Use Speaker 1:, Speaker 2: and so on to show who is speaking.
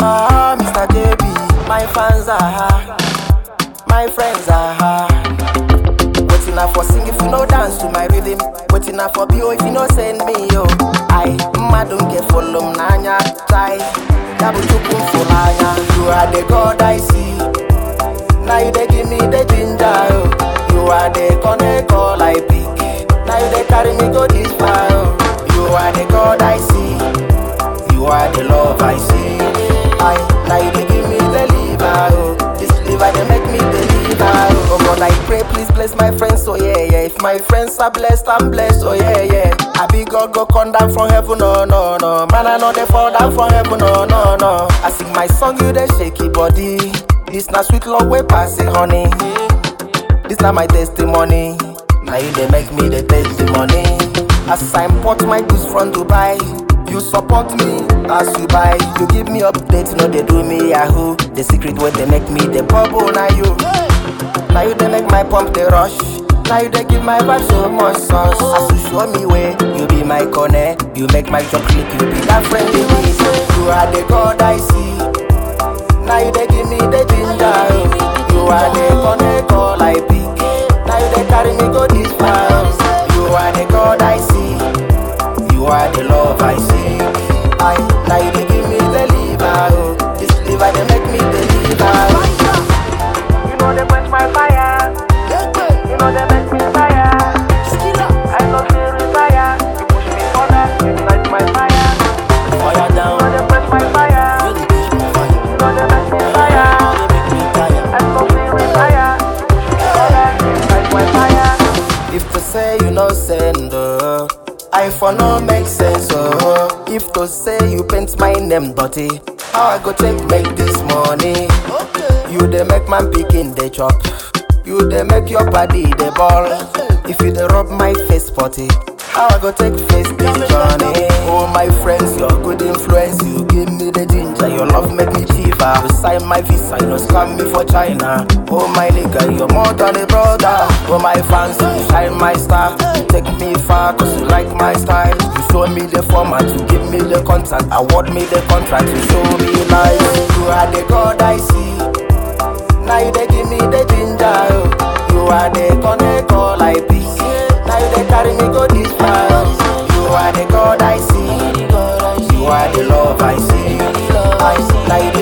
Speaker 1: Ah, Mr. JB, my fans are high, my friends are high. Waiting up for sing if you no dance to my rhythm. Waiting up for BO if you no send me yo. I ma don't get follow nanya tie. Dabu chukum fulanya. You are the God I see. Now you they give me the ginger yo. You are the connect all I pick. Now you they carry me go this far yo. You are the God I see. You are the love I see. I now you they give me the liver yo. This liver they make me deliver yo. Oh God I pray please bless my friends oh yeah yeah. If my friends are blessed I'm blessed oh yeah yeah. I be God go come down from heaven no no no. Man I know they fall down from heaven no no no. I sing my song you they shaky body. This na sweet love way pass it honey. This na my testimony. Now you they make me the testimony. As I import my goods from Dubai, you support me as you buy. You give me updates, no they do me yahoo. The secret where they make me the bubble now you. Now you they make my pump the rush. Now you they give my vibe so much sauce. As you show me way, you be my corner. You make my job click, you be that friend in me. You are the God I see. Now you they give me the ginger. oh. You are the connect all I pick. Now you they carry me go this far. You are the God I see. You are the love I see. I now you they give me the liver. Oh. This liver they make me deliver.
Speaker 2: You know they quench my fire. You know they make me fire. I no feel retire. You push me further, you ignite my fire.
Speaker 1: Fire
Speaker 2: You know
Speaker 1: down.
Speaker 2: they quench my fire. You know they make me fire. I no feel retire. You push me further, you ignite my fire.
Speaker 1: If to say you no send, uh, I for no make sense. Uh, if to say you paint my name dirty, how I go take make this money? You dey make man pikin dey chop. You dey make your body dey ball. If you dey rub my face potty, how I go take face this journey? Oh my friends, your good influence, you give me the ginger. Your love make me chiva. You sign my visa, you no scam me for China. Oh my nigga, you're more than a brother. Oh my fans, you shine my star. You take me far, cause you like my style. You show me the format, you give me the contact, award me the contract, you show me life. You are the God I see. Now you they give me the ginger, oh. You are the connect all I pick. Now you they carry me go this far. You are the God I see. You are the love I see. I, now you